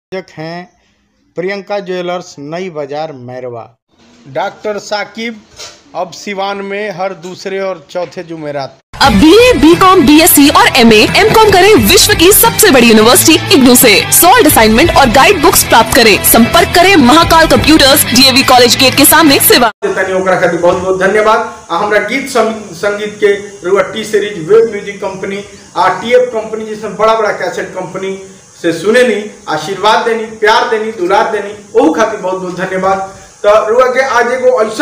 प्रायोजक हैं प्रियंका ज्वेलर्स नई बाजार मैरवा डॉक्टर साकिब अब सिवान में हर दूसरे और चौथे जुमेरात अब B A B com B S C और एम एम कॉम करें विश्व की सबसे बड़ी यूनिवर्सिटी इग्नू से सॉल्ड असाइनमेंट और गाइड बुक्स प्राप्त करें संपर्क करें Mahakal computers DAV college gate के सामने सेवा तनी ओकरा खातिर बहुत बहुत धन्यवाद आ हमरा गीत सं- संगीत के रुआ T series web music company आ टीएफ कंपनी जैसे बड़ा बड़ा कैसेट कंपनी से सुने नी आशीर्वाद देनी प्यार देनी दुलार देनी ओहू खातिर बहुत बहुत धन्यवाद तो रुआ के आज एगो ऐसा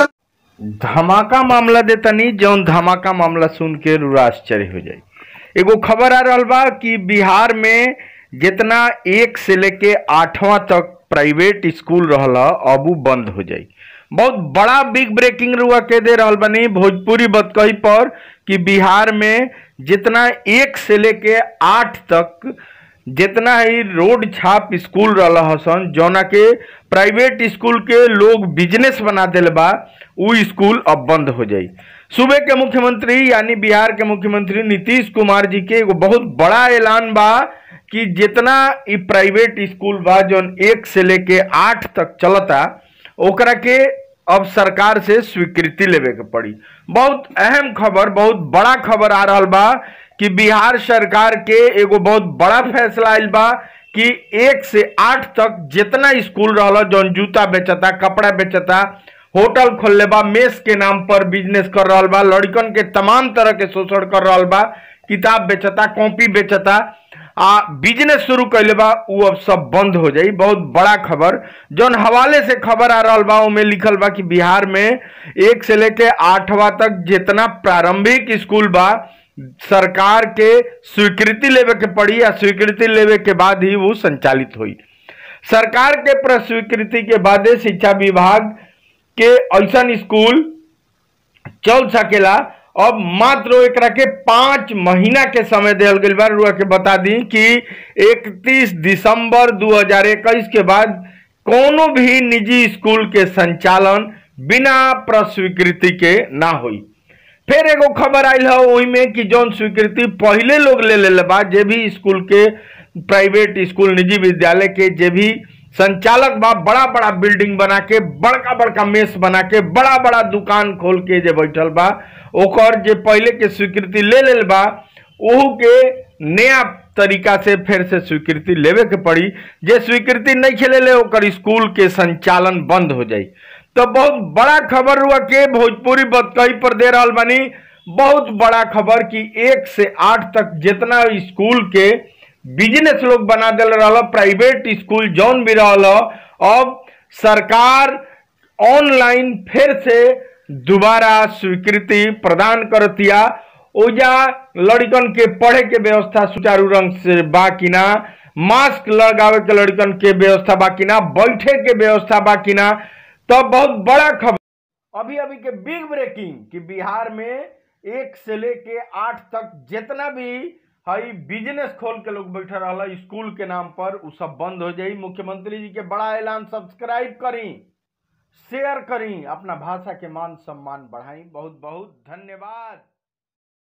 धमाका मामला दे तनी जौन धमाका मामला सुन के रुआ आश्चर्य हो जाई एगो खबर आ रहल बा कि बिहार में जितना एक से लेके आठवां तक प्राइवेट स्कूल रहल अब उ बंद हो जाई बहुत बड़ा बिग ब्रेकिंग रुआ के दे रहल बनी भोजपुरी बतकही पर कि बिहार में जितना एक से लेके आठ तक जितना ही रोड छाप स्कूल रहल हसन जौना के प्राइवेट स्कूल के लोग बिजनेस बना दिल बा उ स्कूल अब बंद हो जाई सूबे के मुख्यमंत्री यानी बिहार के मुख्यमंत्री नीतीश कुमार जी के एगो बहुत बड़ा ऐलान बा कि जितना ई प्राइवेट स्कूल बा जौन एक से लेके आठ तक चलता ओकरा के अब सरकार से स्वीकृति लेवे के पड़ी बहुत अहम खबर बहुत बड़ा खबर आ रहल बा कि बिहार सरकार के एगो बहुत बड़ा फैसला आइल बा कि एक से आठ तक जितना स्कूल रहल जौन जूता बेचता कपड़ा बेचता होटल खोलले बा मेस के नाम पर बिजनेस कर रहल बा लड़कन के तमाम तरह के शोषण कर रहल बा किताब बेचता कॉपी बेचता आ बिजनेस शुरू कैले बा उ अब सब बंद हो जाई बहुत बड़ा खबर जौन हवाले से खबर आ रहल बा ओमे लिखल बा कि बिहार में एक से लेके आठवां तक जितना प्रारंभिक स्कूल बा सरकार के स्वीकृति लेवे के पड़ी या स्वीकृति लेवे के बाद ही वो संचालित हुई सरकार के प्रस्वीकृति के बाद शिक्षा विभाग के ऐसन स्कूल चल सकेला अब मात्र एकरा के पाँच महीना के समय दियल गइल बा रुआ के बता दी कि 31 दिसंबर 2021 के बाद कोनो भी निजी स्कूल के संचालन बिना प्रस्वीकृति के ना होई फिर एगो खबर आयल है ओही में कि जौन स्वीकृति पहले लोग ले ले बा जे भी स्कूल के प्राइवेट स्कूल निजी विद्यालय के जे भी संचालक बा बड़ा बड़ा बिल्डिंग बना के बड़का बड़का मेस बना के बड़ा बड़ा दुकान खोल के जे बैठल बा ओकर जे पहले के स्वीकृति ले लेल बा ओहू के नया तरीका से फिर से स्वीकृति लेवे के पड़ी जे स्वीकृति नहीं खेले ले ओकर स्कूल के संचालन बंद हो जाई तो बहुत बड़ा खबर हुआ के भोजपुरी बतकही पर दे रहल बानी बहुत बड़ा खबर कि एक से आठ तक जितना स्कूल के बिजनेस लोग बना दिल रहा प्राइवेट स्कूल जौन भी रहा अब सरकार ऑनलाइन फिर से दोबारा स्वीकृति प्रदान करतिया ओजा लड़कन के पढ़े के व्यवस्था सुचारू रंग से बा कि ना मास्क लगावे के लड़कन के व्यवस्था बा कि ना बैठे के व्यवस्था बा कि ना तो बहुत बड़ा खबर अभी अभी के बिग ब्रेकिंग कि बिहार में एक से लेके आठ तक जितना भी हई बिजनेस खोल के लोग बैठा रहा स्कूल के नाम पर उ सब बंद हो जाई मुख्यमंत्री जी के बड़ा ऐलान सब्सक्राइब करी शेयर करी अपना भाषा के मान सम्मान बढ़ाई बहुत बहुत धन्यवाद